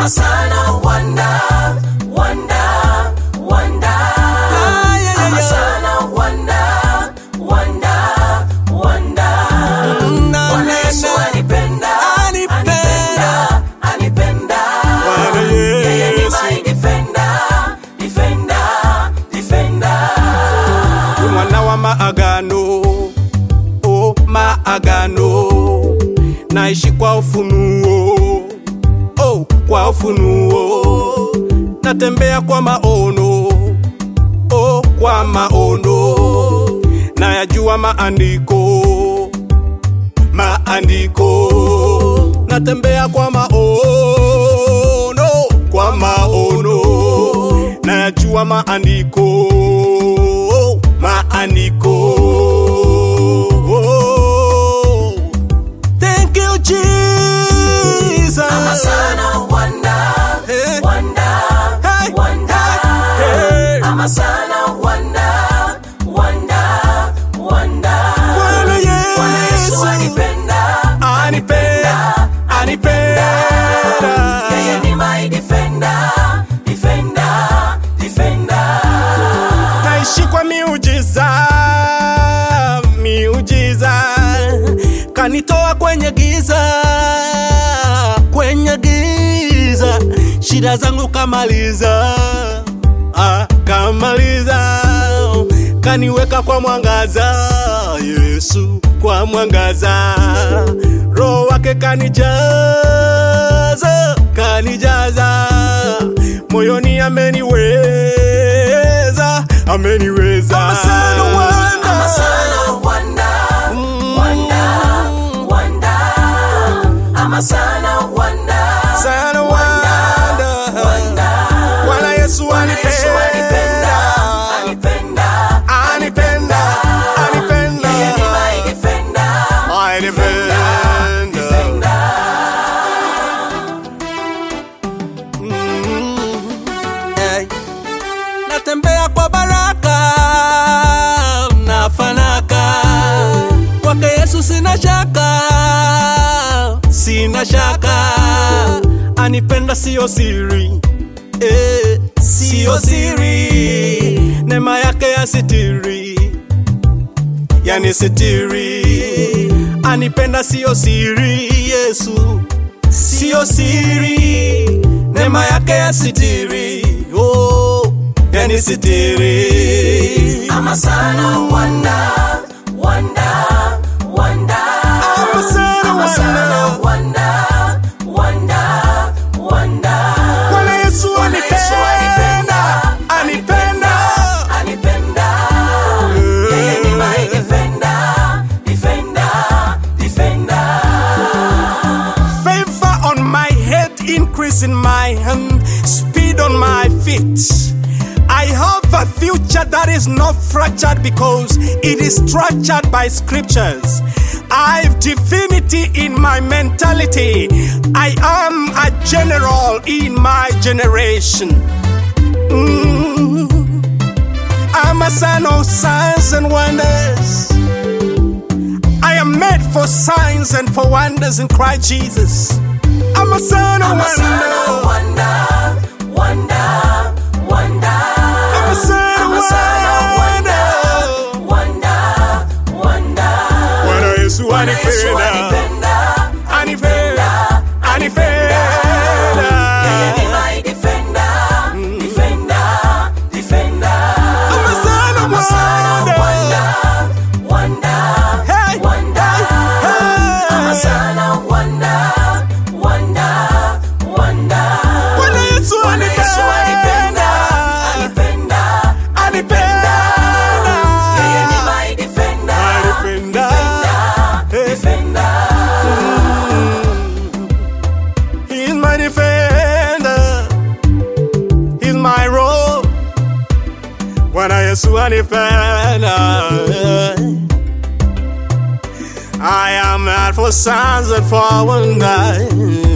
ama sana wanda wanda wanda Ah, yeah, yeah, ama yeah. sana wanda wanda wanda Na, Bwana na, Yesu na. anipenda Anipenda. anipenda anipenda Bwana yeye ni Yesu. my defender defender defender Ni mwana wa maagano o maagano naishi kwa ufunuo oh, kwa ufunuo natembea kwa maono oh, kwa maono nayajua maandiko maandiko natembea kwa maono kwa maono nayajua maandiko maandiko Thank you, Jesus. ama sana wanda Eh. wanda Hey, wanda hey. ama sana wanda wanda wanda Bwana Bwana Yesu Yesu anipenda anipenda anipenda yeye ni my defender defender defender naishi kwa miujiza miujiza kanitoa kwenye giza kwenye giza shida zangu kamaliza ah, kamaliza kaniweka kwa mwangaza yesu kwa mwangaza roho wake kanijaza kanijaza moyoni ameniweza ameniweza ama sana wanda wanda wanda ama sana wanda Sana wanda. Bwana Yesu Bwana Yesu anipenda anipenda anipenda anipenda anipenda yeye ni my defender My defender. defender Hey. natembea kwa baraka na fanaka kwake yesu sina shaka sina shaka anipenda siyo siri eh, siyo siri neema yake ya sitiri yani sitiri anipenda siyo siri yesu siyo siri neema yake ya sitiri oh, yani sitiri ama sana wanda wanda wanda Ama sana ama sana wanda. wanda wanda wanda Bwana Yesu Bwana Yesu anipenda anipenda anipenda yeye ni my defender defender defender Favor on my head, increase in my hand, speed on my feet. I have a future that is not fractured because it is structured by scriptures. I've divinity in my mentality. I am a general in my generation. Mm. I'm a son of signs and wonders. I am made for signs and for wonders in Christ Jesus. I'm a son of ama sana wonder. wanda wanda wanda I'm a son ama of sana wanda wonder. wanda wanda Bwana Yesu Bwana Yesu anipenda, anipenda anipenda, yeye ni anipenda. my defender defender defender I'm a son of ama sana wanda wanda Hey, wanda hey, ama hey. sana wanda wanda wanda Bwana Yesu Bwana Yesu anipenda anipenda, anipenda anipenda yeye ni anipenda. my defender Anipenda. defender He's my defender. He's my role. Bwana Yesu anipenda. I am mad for signs and for wonders.